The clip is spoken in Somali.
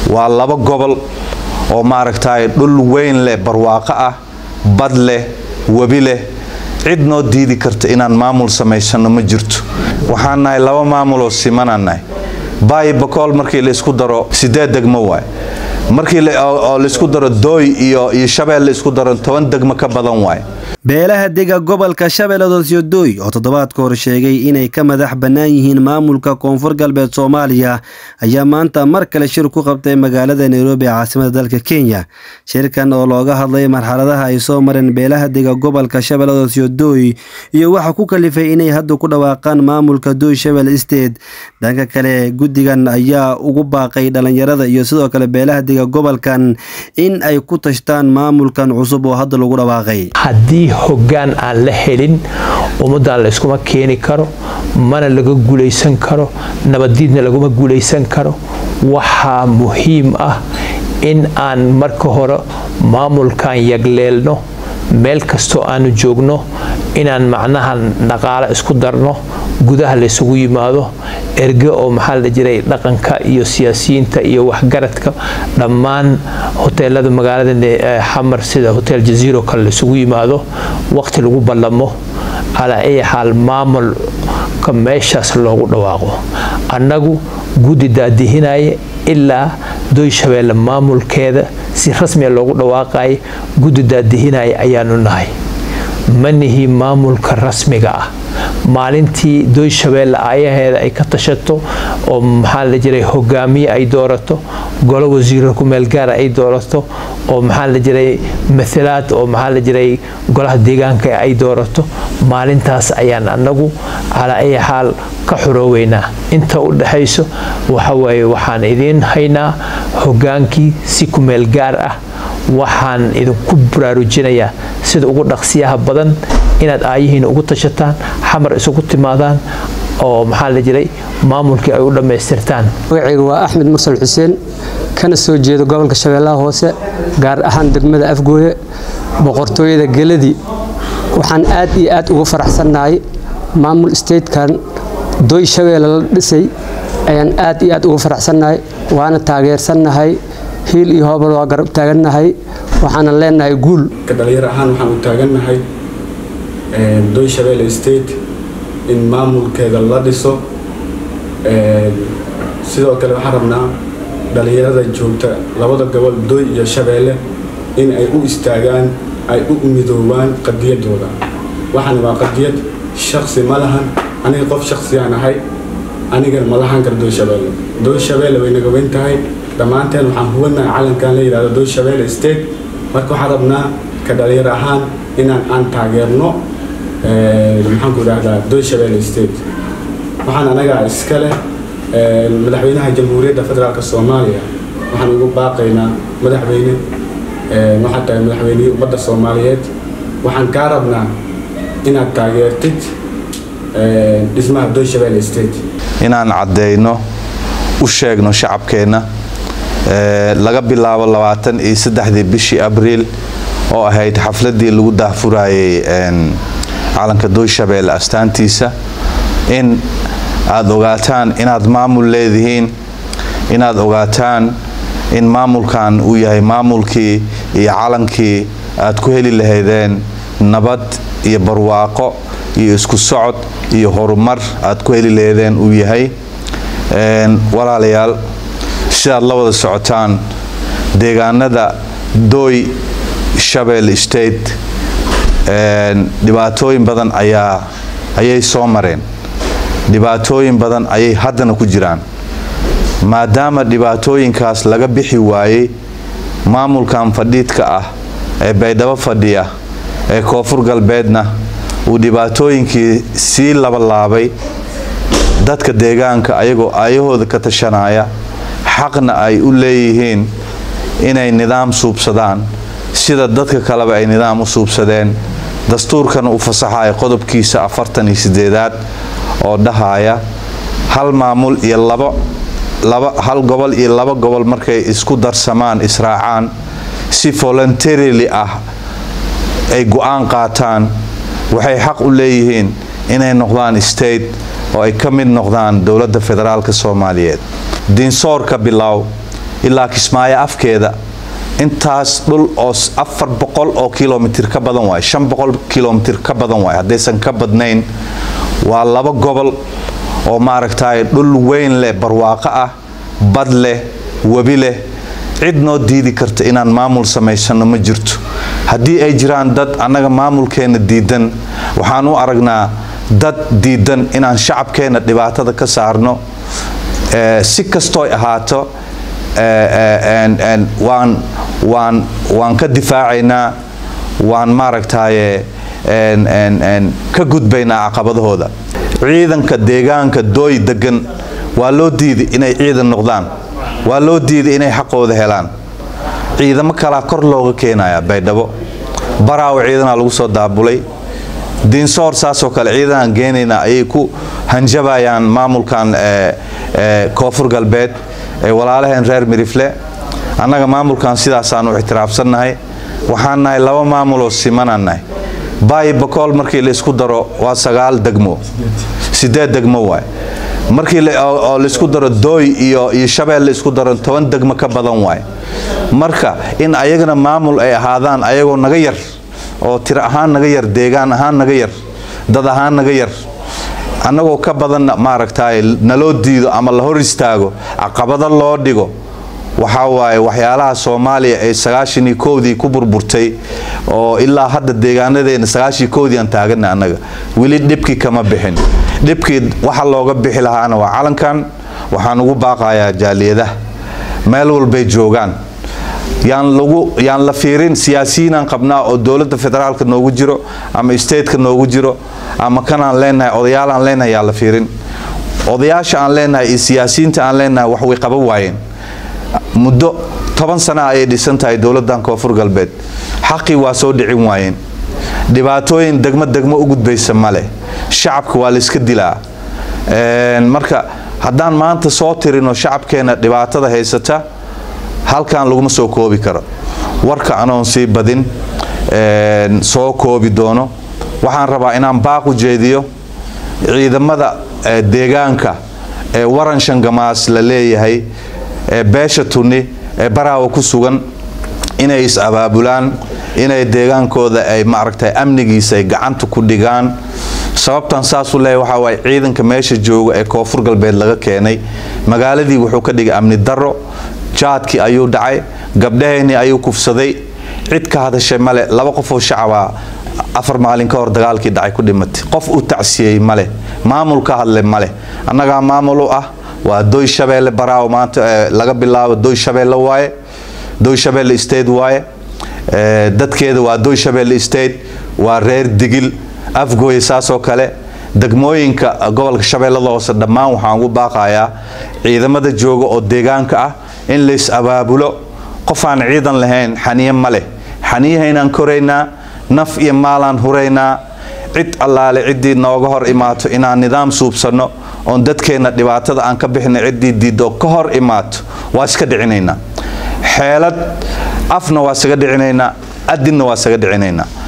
waa laba gobol oo maaragtay dhul weyn leh barwaaqo ah bad leh webi leh cid noo diidi karta inaan maamul samaysano ma jirto waxaan nahay laba maamuloo simanaan nahay baayi bakool markii laisku daro sideed degmo waay markii oo laisku daro dooy iyo iyo shabeel laisku daro toban degmo ka badan waay beelaha dega gobolka shabeelladoos iyo dooy oo toddobaadka hor sheegay inay ka madax bannaan yihiin maamulka koonfur galbeed soomaaliya ayaa maanta mar kale shir ku qabtay magaalada nairobi ee caasimada dalka kenya shirkan oo looga hadlay marxaladaha ay soo mareen beelaha dega gobolka shabeelladoos iyo dooy iyo waxa ku kalifay inay hadda ku dhawaaqaan maamulka dooy shabel state dhanka kale guddigan ayaa ugu baaqay dhalinyarada iyo sidoo kale beelaha dega gobolkan in ay ku tashtaan maamulkan cusub oo hadda lagu dhawaaqay hoggaan aan la helin ummaddan layskuma keeni karo mana laga guulaysan karo nabaddiidna laguma guulaysan karo waxaa muhiim ah in aan marka hore maamulkan yagleelno meel kastoo aanu joogno inaan macnaha dhaqaalo isku darno gudaha laysugu yimaado erge oo maxaa la jiray dhaqanka iyo siyaasiyiinta iyo waxgaradka dhammaan hoteelada magaalada xamar sida hotel jaziiro kale laysugu yimaado waqti lagu ballamo calaa ay xaal maamulka meeshaas loogu dhawaaqo annagu guddi daadihinaya ilaa doy shabeelle maamulkeeda si rasmiya loogu dhawaaqaya guddi daadihinaya ayaanu nahay ma nihi maamulka rasmiga ah maalintii doy shabeelle ayaheeda ay ka tashato oo maxaa la jiray hogaamiye ay doorato golo wasiiro kumeelgaara ay doorato oo maxaa la jiray matalaad oo maxaa la jiray golaha deegaanka ay doorato maalintaas ayaan annagu calaa ay xaal ka xorooweynaa inta u dhaxayso waxawaaye waxaan idiin haynaa hogaankii si kumeel gaar ah waxaan idinku baraarujinayaa sida ugu dhaqsiyaha badan inaad aayihiina ugu tashataan xamar isugu timaadaan oo maxaa la jiray maamulkii ay u dhammaystirtaan magacayga waa axmed mursal xuseen kana soo jeedo gobolka shabeellaha hoose gaar ahaan degmada afgooye boqortooyada geladii waxaan aad iyo aad ugu faraxsannahay maamul statekan doy shabeelle la dhisay ayaan aad iyo aad ugu faraxsannahay waana taageersannahay hiil iyo hoobal waa garab taagannahay waxaanan leenahay guul ka dhalinyar ahaan waxaan u taagannahay doy shabeelle state in maamulkeeda la dhiso sidoo kale waxaan rabnaa dhalinyarada joogta labada gobol doy iyo shabeelle in ay u istaagaan ay u midoobaan qadiyadooda waxaan waa qadiyad shaksi ma lahan aniga qof shaksiyaan ahay anigana ma lahan kara doy shabeelle doy shabeelle way naga weyn tahay dhammaanteen waxaan hubanahay calankan la yidhahdo doy shabeelle state marka waxaan rabnaa ka dhalinyar ahaan inaan aan taageerno maxaanku idhahdaa doy shabeelle state waxaan anagaa iska leh madaxweynaha jamhuuriyadda federaalk soomaaliya waxaan ugu baaqaynaa madaxweyne waxaad tahay madaxweynihii ummadda soomaaliyeed waxaan kaa rabnaa inaad taageertid dhismaha doy shabeelle state inaan caddeyno u sheegno shacabkeenna laga bilaabo labaatan iyo saddexdii bishii abriil oo ahayd xafladii lagu daahfurayay calanka doy shabeelle astaantiisa in aada ogaataan inaad maamul leedihiin inaad ogaataan in maamulkan uu yahay maamulkii iyo calankii aad ku heli lahaydeen nabad iyo barwaaqo iyo isku socod iyo horumar aad ku heli lahaydeen uu yahay walaalayaal sidaad la wada socotaan deegaanada dooy shabelle state dhibaatooyin badan ayaa ayay soo mareen dhibaatooyin badan ayay haddana ku jiraan maadaama dhibaatooyinkaas laga bixi waayey maamulkan fadhiidka ah ee baydhabo fadhiya ee koonfur galbeedna uu dhibaatooyinkii sii labalaabay dadka deegaanka ayagoo aayahooda ka tashanaya xaqna ay u leeyihiin inay nidaam suubsadaan sida dadka kaleba ay nidaam u suubsadeen dastuurkana u fasaxaya qodobkiisa afartan iyo sideedaad oo dhahaya hal maamul iyo labo laba hal gobol iyo laba gobol markay isku darsamaan israacaan si voluntarily ah ay go-aan qaataan waxay xaq u leeyihiin inay noqdaan state oo ay ka mid noqdaan dowladda federaalka soomaaliyeed diinsoorka bilow ilaa kismaayo afkeeda intaas dhul oo afar boqol oo kilomitir ka badan waay shan boqol kilomitir ka badan waay haddaysan ka badnayn waa laba gobol oo maaragtay dhul weyn leh barwaaqo ah bad leh webi leh cid noo diidi karta inaan maamul samaysano ma jirto haddii ay jiraan dad annaga maamulkeenna diidan waxaan u aragnaa dad diidan inaan shacabkeenna dhibaatada ka saarno si kastooy ahaato waan waan waan ka difaacaynaa waan maaragtaye ka gudbaynaa caqabadahooda ciidanka deegaanka dooy degan waa loo diiday inay ciidan noqdaan waa loo diiday inay xaqooda helaan ciidamo kalaa kor looga keenaya baydhabo baraawo ciidanaa lagu soo daabulay diinsoor saasoo kale ciidanaan geenayna ayay ku hanjabayaan maamulkan koonfur galbeed ee walaalaheen reer mirifle annaga maamulkan sidaasaan u ictiraafsannahay waxaan nahay laba maamuloo simanaan nahay baayi bakool markii la isku daro waa sagaal degmo sideed degmo waay markii oo laisku daro dooy iyo iyo shabeel la isku daro toban degmo ka badan waay marka in ayagana maamul ay ahaadaan ayagoo naga yar oo tiro ahaan naga yar deegaan ahaan naga yar dad ahaan naga yar annagoo ka badanna maaragtay naloo diido ama la hor istaago caqabado loo dhigo waxaa waaye waxyaalaha soomaaliya ee sagaashanii kowdii ku burburtay oo ilaa hadda deegaanadeena sagaashii kowdii aan taagana annaga weli dhibkii kama bixin dhibkii waxa looga bixi lahaana waa calankan waxaan ugu baaqayaa jaaliyadaha meel walbay joogaan yaan lagu yaan la fiirin siyaasiyiinaan qabnaa oo dowladda federaalka noogu jiro ama stateka noogu jiro ama kanaan leenahay odayaalaan leenahay yaan la fiirin odayaasha aan leenahay iyo siyaasiyiinta aan leenahay wax way qaban waayeen muddo toban sana ayay dhisan tahay dowladdan koonfur galbeed xaqii waa soo dhicin waayeen dhibaatooyin degmo degmo u gudbaysa male shacabka waa layska dilaa marka haddaan maanta soo tirino shacabkeenna dhibaatada haysata halkan laguma soo koobi karo warka anoon sii badin soo koobi doono waxaan rabaa inaan baaq u jeediyo ciidamada deegaanka ee waran shangamaas la leeyahay ee beesha tunni ee baraawa ku sugan inay is-abaabulaan inay deegaankooda ay maaragtay amnigiisa ay gacanta ku dhigaan sababtan saasuu leeyahy waxaa waaye ciidanka meesha jooga ee koonfur galbeed laga keenay magaaladii wuxuu ka dhigay amni darro jaadkii ayuu dhacay gabdhaheennii ayuu kufsaday cid ka hadashay male laba qofoo shacabaa afar maalin ka hor dagaalkii dhacay ku dhimatay qof u tacsiyey male maamul ka hadle male annagaa maamul u ah waa doy shabeelle baraawo maanta laga bilaabo doy shabeelle waaye doy shabeelle state waaye dadkeeda waa doy shabeelle state waa reer digil afgooye saasoo kale degmooyinka gobolka shabeellada hoose dhammaan waxaan ugu baaqayaa ciidamada jooga oo deegaanka ah in lays abaabulo qofaan ciidan lahayn xaniye ma leh xaniyahaynaan koraynaa naf iyo maalaan huraynaa cid allaale ciddii nooga hor imaato inaan nidaam suubsanno oon dadkeenna dhibaatada aan ka bixina ciddii diiddo ka hor imaato waa iska dhicinaynaa xeelad afna waa isaga dhicinaynaa adinna waa isaga dhicinaynaa